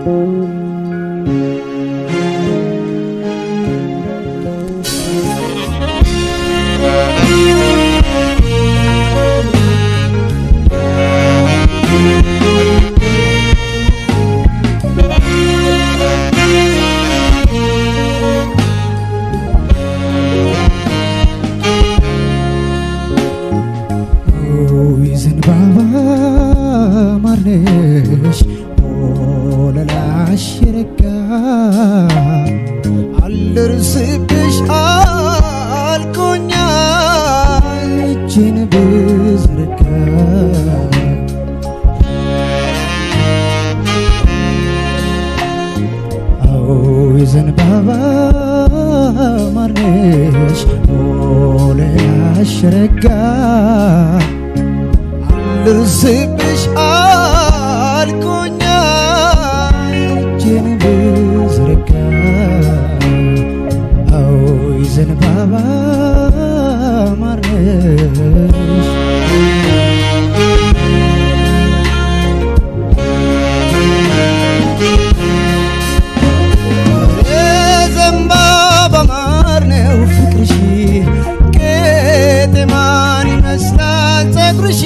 ኦይ ዘንባባ ማርነሽ ወለላሽ ረጋ አልደርስብሽ አልኩኛ እጄን ብዘረጋ አዎይ ዘንባባ ማርነሽ ወለላሽ ረጋ ልርስብሽ አልኩኛ እጄን ብዘረጋ አዎይ ዘንባባ ማርነሽ የዘንባባ ማር ነው ፍቅርሽ ቄጤማን ይመስላል ጸጉርሽ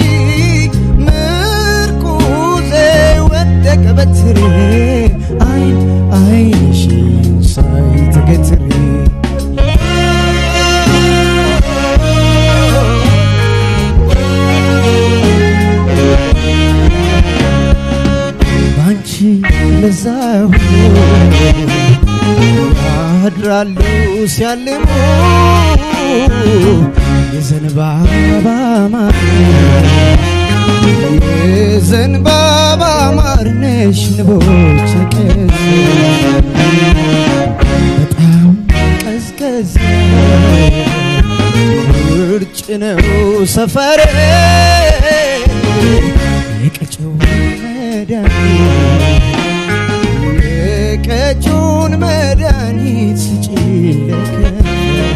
ምርኩዜ ወደቀ በትሬ አይን አይንሽን ሳይ ተገትሬ ባንቺ ለዛ ሁሉ ያድራሉ ሲያልሙ የዘንባባ ማር የዘንባባ ማር ነሽ ንቦች ቀዝ በጣም ቀዝቀዝ ውርጭ ነው ሰፈሬ የቀጨው መድኃኒት የቀጩን መድኃኒት ስጪኝ ለከ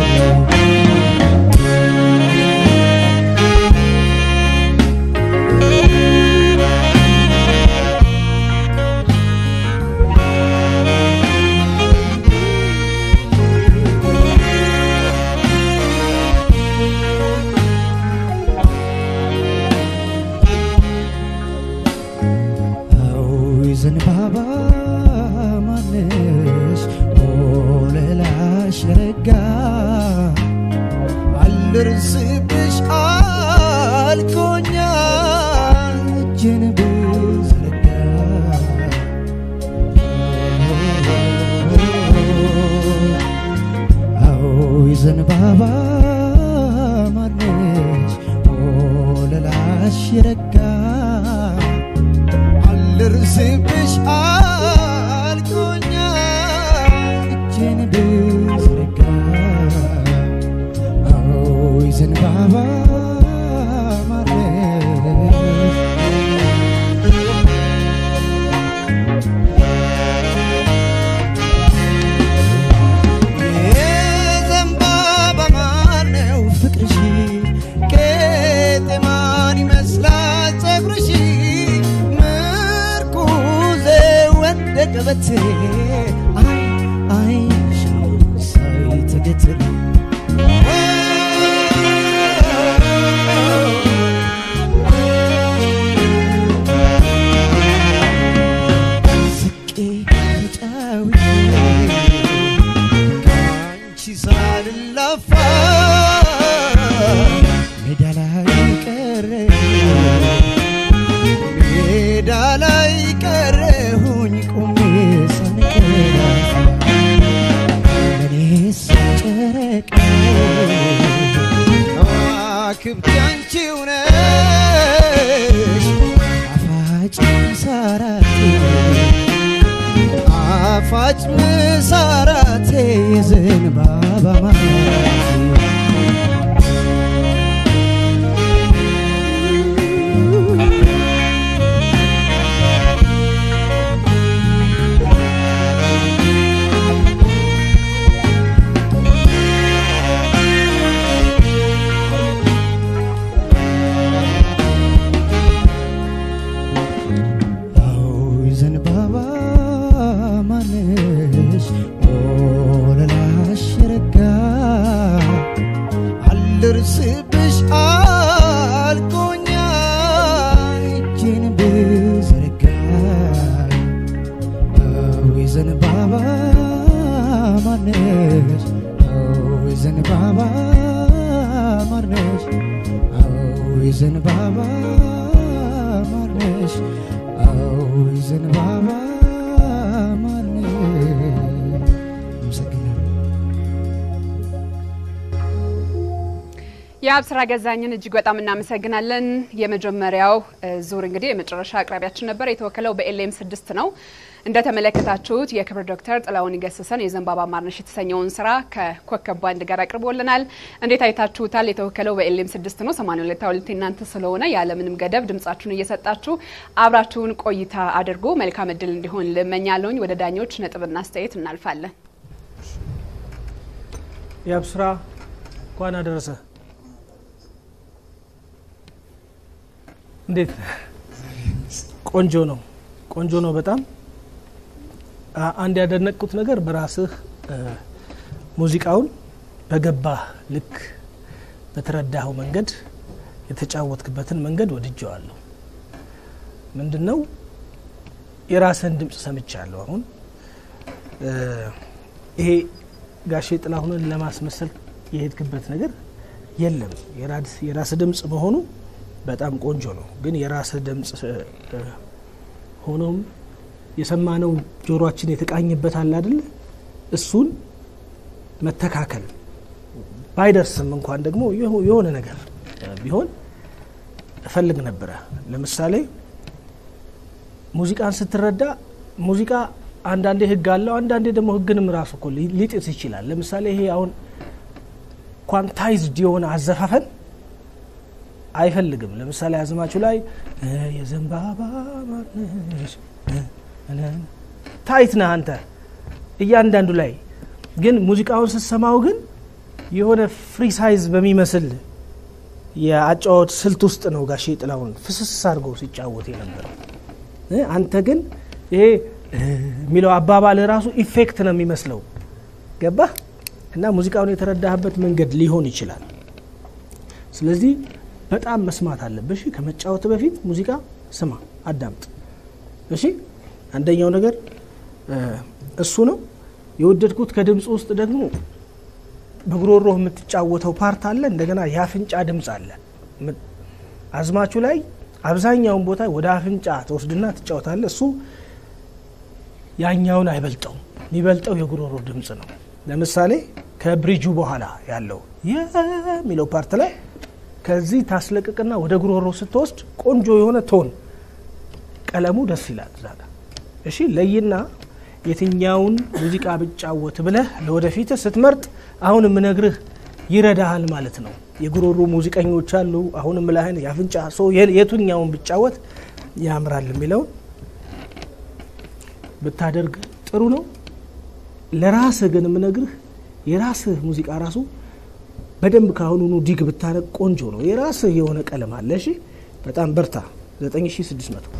አዎይ ዘንባባ ማነሽ ወለላሽ ረጋ አልደርስብሽ አልኩኛ እጄን ብዘረጋ አዎይ ዘንባባ ማነሽ ወለላሽ ረጋ አልደርስብሽ አልኩኛ እጄን ብዘረጋ አዎይ ዘንባባ ማረሽ የዘንባባ ማር ነው ፍቅርሽ ቄጤማን ይመስላል ጸጉርሽ ምርኩዜ ወደቀ በትሬ አይ አይንሽ ሳይ ተገትሬ ስቄ ተጫውቼ ከአንቺ ሳልላፋ ሜዳ ላይ ቀረ ሜዳ ላይ ቀረሁኝ ቆሜ ሳንቀላፋ ለእኔስ ጨረቃ ከዋክብት አንቺው ነሽ ጣፋጭ ሳራቴ ጣፋጭ ምሳራቴ የዘንባባ ማራቴ አዎይ ዘንባባ አዎ ዘንባባ ማርነሽ አመሰግናለሁ። የአብስራ ገዛኝን እጅግ በጣም እናመሰግናለን። የመጀመሪያው እ, ዙር እንግዲህ የመጨረሻ አቅራቢያችን ነበር። የተወከለው በኤልኤም ስድስት ነው። እንደተመለከታችሁት የክብር ዶክተር ጥላሁን ገሰሰን የዘንባባ ማርነሽ የተሰኘውን ስራ ከኮከብ ባንድ ጋር አቅርቦልናል። እንዴት አይታችሁታል? የተወከለው በኤልኤም ስድስት ነው። 82 እናንተ ስለሆነ ያለምንም ገደብ ድምጻችሁን እየሰጣችሁ አብራችሁን ቆይታ አድርጎ መልካም እድል እንዲሆን ልመኛለሁኝ። ወደ ዳኞች ነጥብና አስተያየት እናልፋለን። የአብስራ እንኳን አደረሰ። እንዴት ቆንጆ ነው፣ ቆንጆ ነው በጣም አ- አንድ ያደነቅኩት ነገር በራስህ እ፣ ሙዚቃውን በገባህ ልክ በተረዳኸው መንገድ የተጫወትክበትን መንገድ ወድጀዋለሁ። ምንድን ነው የራስህን ድምፅ ሰምቻለሁ። አሁን እ፣ ይሄ ጋሼ ጥላሁንን ለማስመሰል የሄድክበት ነገር የለም። የራስ- የራስህ ድምፅ መሆኑ በጣም ቆንጆ ነው። ግን የራስህ ድምፅ እ፣ እ፣ ሆኖም የሰማነው ጆሮአችን የተቃኘበት አለ አይደለ? እሱን መተካከል ባይደርስም እንኳን ደግሞ የሆ- የሆነ ነገር እ፣ ቢሆን እፈልግ ነበረ። ለምሳሌ ሙዚቃን ስትረዳ ሙዚቃ አንዳንዴ ህግ አለው፣ አንዳንዴ ደግሞ ህግንም ራሱ እኮ ሊ- ሊጥስ ይችላል። ለምሳሌ ይሄ አሁን ኳንታይዝድ የሆነ አዘፋፈን አይፈልግም። ለምሳሌ አዝማቹ ላይ እ፣ የዘንባባ ማርነሽ እ፣ እ፣ ታይት ነህ አንተ እያንዳንዱ ላይ ግን ሙዚቃውን ስትሰማው ግን የሆነ ፍሪ ሳይዝ በሚመስል የአጫወት ስልት ውስጥ ነው ጋሼ ጥላሁን ፍስስ አድርጎ ሲጫወት የነበረው። እ፣ አንተ ግን ይሄ እ የሚለው አባባል ራሱ ኢፌክት ነው የሚመስለው። ገባህ? እና ሙዚቃውን የተረዳህበት መንገድ ሊሆን ይችላል። ስለዚህ በጣም መስማት አለብህ። እሺ፣ ከመጫወት በፊት ሙዚቃ ስማ፣ አዳምጥ። እሺ፣ አንደኛው ነገር እ እሱ ነው የወደድኩት። ከድምፅ ውስጥ ደግሞ በጉሮሮ የምትጫወተው ፓርት አለ፣ እንደገና የአፍንጫ ድምፅ አለ። ም- አዝማቹ ላይ አብዛኛውን ቦታ ወደ አፍንጫ ተወስድና ትጫወታለ። እሱ ያኛውን አይበልጠውም። የሚበልጠው የጉሮሮ ድምፅ ነው። ለምሳሌ ከብሪጁ በኋላ ያለው የሚለው ፓርት ላይ ከዚህ ታስለቅቅና ወደ ጉሮሮ ስትወስድ ቆንጆ የሆነ ቶን ቀለሙ ደስ ይላል እዛ ጋር። እሺ ለይና የትኛውን ሙዚቃ ብጫወት ብለህ ለወደፊት ስትመርጥ አሁን የምነግርህ ይረዳሃል ማለት ነው። የጉሮሮ ሙዚቀኞች አሉ። አሁን ምላህን የአፍንጫ ሰው የቱኛውን ብጫወት ያምራል የሚለውን ብታደርግ ጥሩ ነው። ለራስህ ግን የምነግርህ የራስህ ሙዚቃ ራሱ በደንብ ካሁኑኑ ዲግ ብታረግ ቆንጆ ነው። የራስህ የሆነ ቀለም አለ። እሺ በጣም በርታ። 9600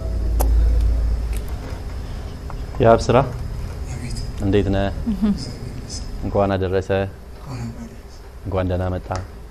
የሀብ ስራ እንዴት ነህ? እንኳን አደረሰ። እንኳን ደህና መጣ።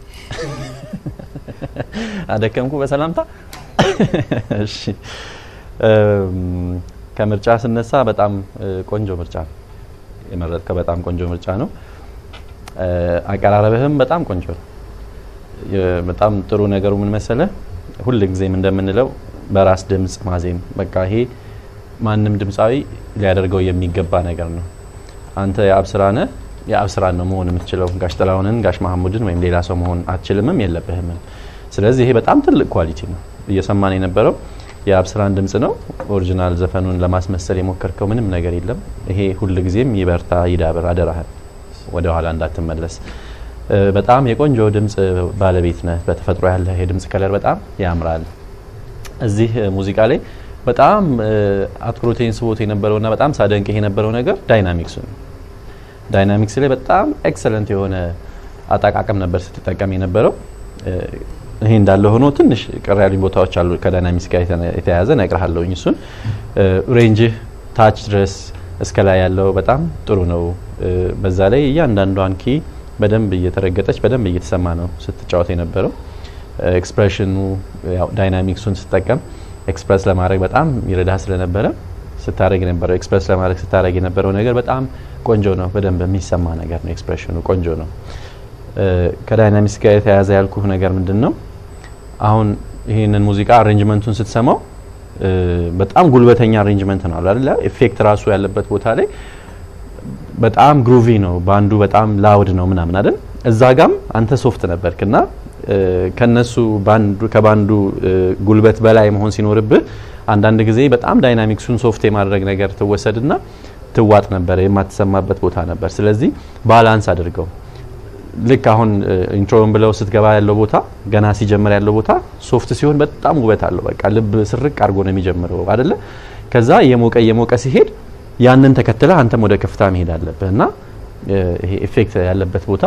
አደከምኩ በሰላምታ። እሺ እም፣ ከምርጫ ስነሳ በጣም እ, ቆንጆ ምርጫ ነው የመረጥከው። በጣም ቆንጆ ምርጫ ነው። እ፣ አቀራረብህም በጣም ቆንጆ ነው። የ- በጣም ጥሩ ነገሩ ምን መሰለህ፣ ሁል ጊዜም እንደምንለው በራስ ድምፅ ማዜም በቃ ይሄ ማንም ድምፃዊ ሊያደርገው የሚገባ ነገር ነው። አንተ የአብስራ ነህ፣ የአብስራን ነው መሆን የምትችለው። ጋሽ ጥላሁንን፣ ጋሽ መሐሙድን ወይም ሌላ ሰው መሆን አትችልምም የለብህምም። ስለዚህ ይሄ በጣም ትልቅ ኳሊቲ ነው። እየሰማን የነበረው የአብስራን ድምፅ ነው። ኦሪጂናል ዘፈኑን ለማስመሰል የሞከርከው ምንም ነገር የለም። ይሄ ሁል ጊዜም ይበርታ፣ ይዳብር፣ አደራህን ወደ ኋላ እንዳትመለስ። እ፣ በጣም የቆንጆ ድምፅ ባለቤት ነህ። በተፈጥሮ ያለህ የድምፅ ከለር በጣም ያምራል። እዚህ እ, ሙዚቃ ላይ በጣም እ, አትኩሮቴን ስቦት የነበረውና በጣም ሳደንቅህ የነበረው ነገር ዳይናሚክሱ ነው። ዳይናሚክስ ላይ በጣም ኤክሰለንት የሆነ አጠቃቀም ነበር ስትጠቀም የነበረው። እ፣ ይሄ እንዳለ ሆኖ ትንሽ ቅር ያሉኝ ቦታዎች አሉ ከዳይናሚክስ ጋር የተነ- የተያያዘ እነግርሃለሁኝ። እሱን እ፣ ሬንጅህ ታች ድረስ እስከ ላይ ያለው በጣም ጥሩ ነው። እ፣ በዛ ላይ እያንዳንዷን ኪ በደንብ እየተረገጠች በደንብ እየተሰማ ነው ስትጫወት የነበረው። ኤክስፕሬሽኑ ያው ዳይናሚክሱን ስጠቀም ኤክስፕረስ ለማድረግ በጣም ይረዳ ስለነበረ ስታደረግ የነበረው ኤክስፕረስ ለማድረግ ስታደረግ የነበረው ነገር በጣም ቆንጆ ነው። በደንብ የሚሰማ ነገር ነው። ኤክስፕሬሽኑ ቆንጆ ነው። እ፣ ከዳይናሚክስ ጋር የተያያዘ ያልኩህ ነገር ምንድን ነው? አሁን ይህንን ሙዚቃ አሬንጅመንቱን ስትሰማው እ፣ በጣም ጉልበተኛ አሬንጅመንት ነው አይደል? ኢፌክት ራሱ ያለበት ቦታ ላይ በጣም ግሩቪ ነው፣ ባንዱ በጣም ላውድ ነው ምናምን አይደል? እዛ ጋም አንተ ሶፍት ነበርክና እ፣ ከነሱ ባንዱ ከባንዱ እ፣ ጉልበት በላይ መሆን ሲኖርብህ አንዳንድ ጊዜ በጣም ዳይናሚክሱን ሶፍት የማድረግ ነገር ትወሰድና ትዋጥ ነበረ፣ የማትሰማበት ቦታ ነበር። ስለዚህ ባላንስ አድርገው ልክ አሁን ኢንትሮን ብለው ስትገባ ያለው ቦታ ገና ሲጀምር ያለው ቦታ ሶፍት ሲሆን በጣም ውበት አለው። በቃ ልብ ስርቅ አድርጎ ነው የሚጀምረው አይደለ? ከዛ እየሞቀ እየሞቀ ሲሄድ ያንን ተከትለ አንተም ወደ ከፍታ መሄድ አለብህ እና እ፣ ይሄ ኢፌክት ያለበት ቦታ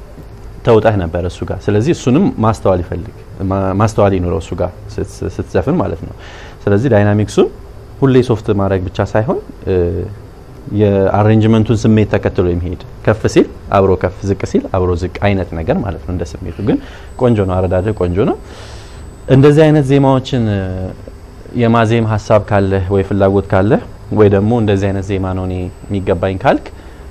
ተውጠህ ነበር እሱ ጋር። ስለዚህ እሱንም ማስተዋል ይፈልግ ማ- ማስተዋል ይኖረው እሱ ጋር ስት- ስትዘፍን ማለት ነው። ስለዚህ ዳይናሚክሱን ሁሌ ሶፍት ማድረግ ብቻ ሳይሆን እ፣ የአሬንጅመንቱን ስሜት ተከትሎ የሚሄድ ከፍ ሲል አብሮ ከፍ፣ ዝቅ ሲል አብሮ ዝቅ አይነት ነገር ማለት ነው። እንደ ስሜቱ ግን ቆንጆ ነው፣ አረዳድህ ቆንጆ ነው። እንደዚህ አይነት ዜማዎችን እ፣ የማዜም ሀሳብ ካለህ ወይ ፍላጎት ካለህ ወይ ደግሞ እንደዚህ አይነት ዜማ ነው እኔ የሚገባኝ ካልክ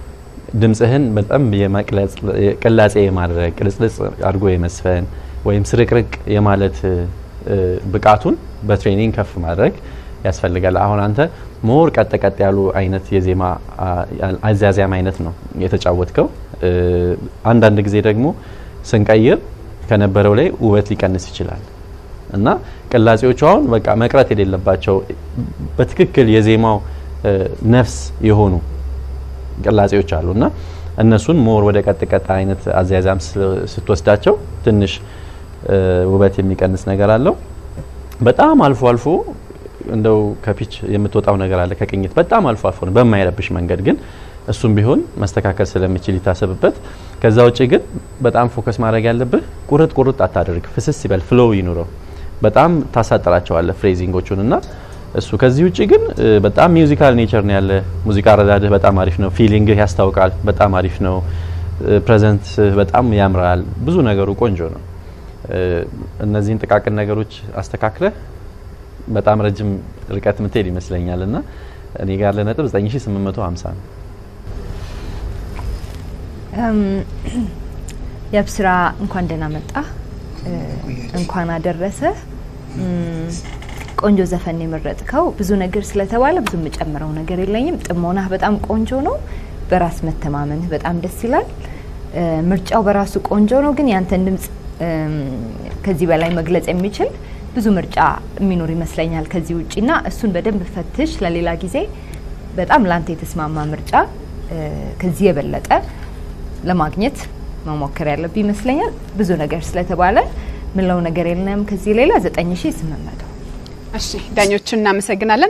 ድምጽህን በጣም የመቅለጽ ቅላጼ የማድረግ ቅልጽልጽ አድርጎ የመስፈን ወይም ስርቅርቅ የማለት እ፣ እ፣ ብቃቱን በትሬኒንግ ከፍ ማድረግ ያስፈልጋል። አሁን አንተ ሞር ቀጥ ቀጥ ያሉ አይነት የዜማ አ- አዛዚያም አይነት ነው የተጫወትከው። እ፣ አንዳንድ ጊዜ ደግሞ ስንቀይር ከነበረው ላይ ውበት ሊቀንስ ይችላል እና ቅላጼዎቹ አሁን በቃ መቅረት የሌለባቸው በትክክል የዜማው እ፣ ነፍስ የሆኑ ቅላጼዎች አሉ እና እነሱን ሞር ወደ ቀጥ ቀጥ አይነት አዘያዛም ስ- ስትወስዳቸው ትንሽ እ፣ ውበት የሚቀንስ ነገር አለው። በጣም አልፎ አልፎ እንደው ከፒች የምትወጣው ነገር አለ ከቅኝት በጣም አልፎ አልፎ ነው በማይረብሽ መንገድ ግን እሱም ቢሆን መስተካከል ስለሚችል ይታሰብበት። ከዛ ውጭ ግን በጣም ፎከስ ማድረግ ያለብህ ቁርጥ ቁርጥ አታደርግ፣ ፍስስ ይበል፣ ፍሎው ይኑረው። በጣም ታሳጥራቸዋለህ ፍሬዚንጎቹን እና እሱ ከዚህ ውጭ ግን እ፣ በጣም ሚውዚካል ኔቸር ነው ያለ ሙዚቃ አረዳድህ በጣም አሪፍ ነው። ፊሊንግህ ያስታውቃል፣ በጣም አሪፍ ነው። ፕሬዘንት በጣም ያምራል። ብዙ ነገሩ ቆንጆ ነው። እ፣ እነዚህን ጥቃቅን ነገሮች አስተካክለህ በጣም ረጅም ርቀት ምትሄድ ይመስለኛል እና እኔ ጋር ለነጥብ 9850 ነው። የብስራ እንኳን ደህና መጣ፣ እንኳን አደረሰ። እም፣ ቆንጆ ዘፈን ነው የመረጥከው። ብዙ ነገር ስለተባለ ብዙ የምጨምረው ነገር የለኝም። ጥሞናህ በጣም ቆንጆ ነው። በራስ መተማመንህ በጣም ደስ ይላል። እ፣ ምርጫው በራሱ ቆንጆ ነው፣ ግን ያንተን ድምጽ እም፣ ከዚህ በላይ መግለጽ የሚችል ብዙ ምርጫ የሚኖር ይመስለኛል ከዚህ ውጪና እሱን በደንብ ፈትሽ። ለሌላ ጊዜ በጣም ላንተ የተስማማ ምርጫ እ፣ ከዚህ የበለጠ ለማግኘት መሞከር ያለብህ ይመስለኛል። ብዙ ነገር ስለተባለ ምለው ነገር የለም ከዚህ ሌላ 9800 እሺ ዳኞችን እናመሰግናለን።